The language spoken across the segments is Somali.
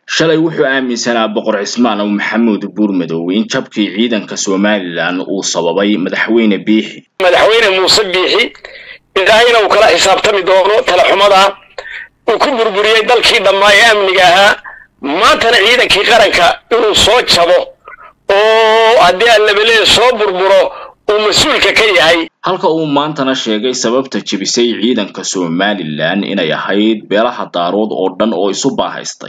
shalay wuxuu aaminsanaa boqor cismaan ow maxamuud buurmadow in jabkii ciidanka somalilan uu sababay madaxweyne biixi madaxweyne muuse biixi ilaahayna uu kala xisaabtami doono talaxumada uu ku burburiyey dalkii dhammaa ee amniga ahaa maantana ciidankii qaranka inuu soo jabo oo haddii allabelee soo burburo uu mas-uulka ka yahay halka uu maantana sheegay sababta jebisay ciidanka somalilan inay ahayd beelaha daarood oo dhan oo isu baahaystay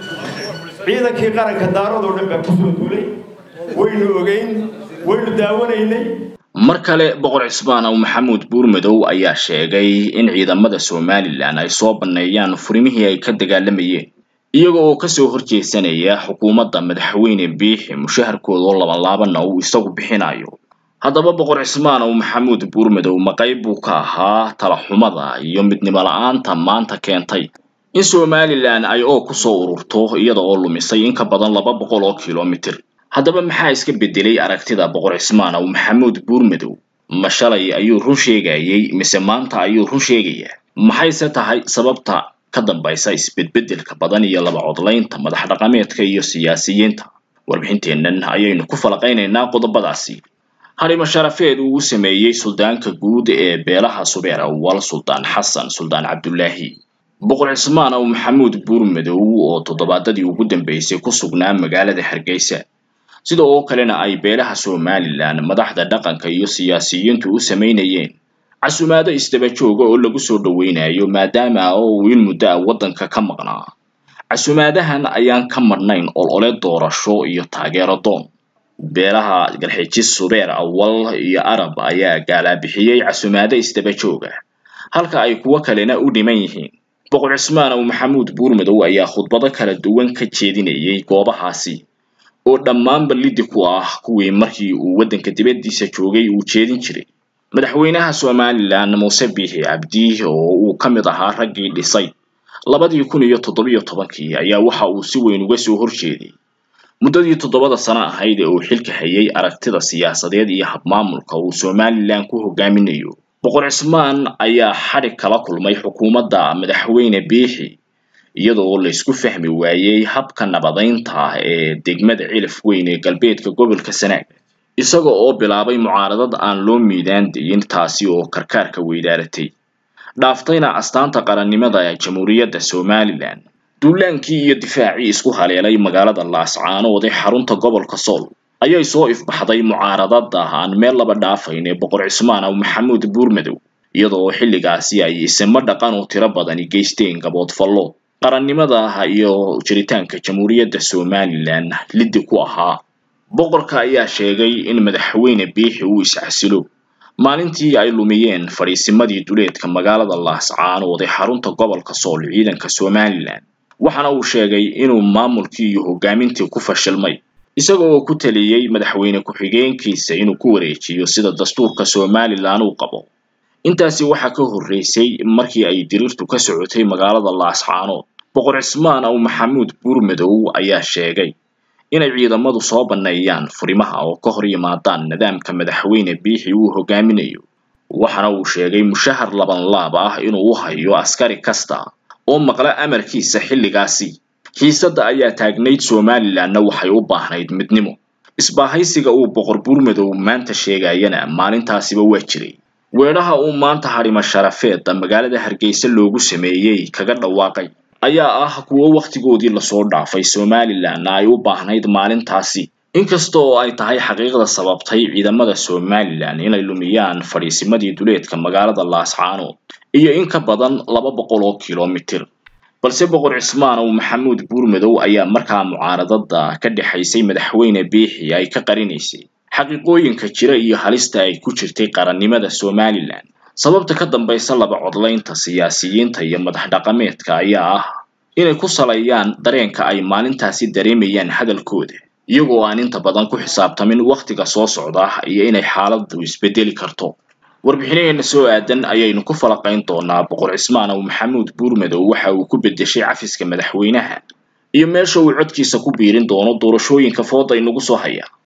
ciidankii qaranka daaroodoo dhan baa kusoo duulay waynu ogeyn waynu daawanaynay mar kale boqor cismaan ow maxamuud buurmadow ayaa sheegay in ciidamada somalilan ay soo banneeyaan furimihii ay ka dagaalamayeen iyaga oo kasoo horjeesanaya xukuumadda madaxweyne biixi mushaharkooda oo labanlaabana uu isagu bixinayo haddaba boqor cismaan ow maxamuud buurmadow ma qayb buu ka ahaa talaxumada iyo midnimo la-aanta maanta keentay in somalilan ay oo kusoo ururto iyada oo lumisay in ka badan laba boqol oo kilomitir haddaba maxaa iska bedelay aragtida boqor cismaan ow maxamuud buurmadow ma shalay ayuu run sheegayey mise maanta ayuu run sheegayaa maxayse tahay sababta ka dambaysa isbedbedelka badan iyo laba codlaynta madax dhaqameedka iyo siyaasiyiinta warbixinteennan ayaynu ku falaqaynaynaa qodobadaasi harimo sharafeed uu u sameeyey suldaanka guud ee beelaha subeer awal suldaan xasan suldaan cabdulaahi boqor cismaan ow maxamuud buurmadow oo toddobaadadii ugu dambeysay ku sugnaa magaalada hargeysa sida oo kalena ay beelaha somalilan madaxda dhaqanka iyo siyaasiyiintu u samaynayeen casumaado isdaba jooga oo lagu soo dhoweynayo maadaama oo uu in muddo ah waddanka ka maqnaa casumaadahan ayaan ka madhnayn olole doorasho iyo taageero doon beelaha galxijis subeer awal iyo arab ayaa gaalaabixiyey casumaado isdaba jooga halka ay kuwo kalena u dhiman yihiin boqor cismaan ow maxamuud buurmadow ayaa khudbado kala duwan ka jeedinayay goobahaasi oo dhammaanba liddi ku ah kuwii markii uu waddanka dibaddiisa joogay uu jeedin jiray madaxweynaha somalilan muuse biixi cabdi oo uu ka mid ahaa raggii dhisay labadii kun iyo toddobiyo tobankii ayaa waxa uu si weyn uga soo horjeeday muddadii toddobada sano ahayd ee uu xilka hayay aragtida siyaasadeed iyo habmaamulka uu somalilan ku hogaaminayo boqor cismaan ayaa xadhig kala kulmay xukuumadda madaxweyne biixi iyadoo laysku fahmi waayey habka nabadaynta ah ee degmada cilif weyn ee galbeedka gobolka sanaag isaga oo bilaabay mucaaradad aan loo miidaan dayin taasi oo karkaarka weydaaratay dhaaftayna astaanta qarannimada jamhuuriyadda somalilan duulaankii iyo difaacii isku haleelay magaalada laascaanood ee xarunta gobolka sool ayay soo ifbaxday mucaaradada aan meel laba dhaafayn ee boqor cismaan ow maxamuud buurmadow iyadoo xilligaasi ay isimo dhaqan oo tiro badani geysteen gaboodfallo qarannimada iyo jiritaanka jamhuuriyadda somalilan liddi ku ahaa boqorka ayaa sheegay in madaxweyne biixi uu iscasilo maalintii ay lumiyeen fadhiisimadii duleedka magaalada laascaanood ee xarunta gobolka sool ciidanka somalilan waxaana uu sheegay inuu maamulkii iyo hogaamintii ku fashilmay isaga oo ku taliyey madaxweyne ku-xigeenkiisa inuu ku wareejiyo sida dastuurka somalilan uu qabo intaasi waxaa ka horreysay markii ay diriirtu ka socotay magaalada laascaanood boqor cismaan ow maxamuud buurmadow ayaa sheegay inay ciidamadu soo banneeyaan furimaha oo ka hor yimaadaan nidaamka madaxweyne biixi uu hogaaminayo waxaana uu sheegay mushahar labanlaab ah inuu u hayo askari kasta oo maqla amarkiisa xilligaasi xiisadda ayaa taagnayd somalilanna waxay u baahnayd midnimo isbaahaysiga uu boqor buurmadow maanta sheegayana maalintaasiba waa jiray weedhaha uu maanta harimo sharafeedda magaalada hargeysa loogu sameeyey kaga dhawaaqay ayaa ah kuwo wakhtigoodii lasoo dhaafay somalilanna ay u baahnayd maalintaasi inkasta oo ay tahay xaqiiqda sababtay ciidamada somalilan inay lumiyaan fadhiisimadii duleedka magaalada laascaanood iyo in ka badan laba boqol oo kilomitir balse boqor cismaan ow maxamuud buurmadow ayaa markaa mucaaradada ka dhexaysay madaxweyne biixi ay ka qarinaysay xaqiiqooyinka jira iyo halista ay ku jirtay qarannimada somalilan sababta ka dambaysa laba codlaynta siyaasiyiinta iyo madax dhaqameedka ayaa ah inay ku salayaan dareenka ay maalintaasi dareemayaan hadalkooda iyagoo aan inta badan ku xisaabtamin wakhtiga soo socda iyo inay xaaladdu isbedeli karto warbixinaheena soo aadan ayaynu ku falaqayn doonaa boqor cismaan ow maxamuud buurmadow waxa uu ku beddeshay cafiska madaxweynaha iyo meesha uu codkiisa ku biirin doono doorashooyinka fooda inagu soo haya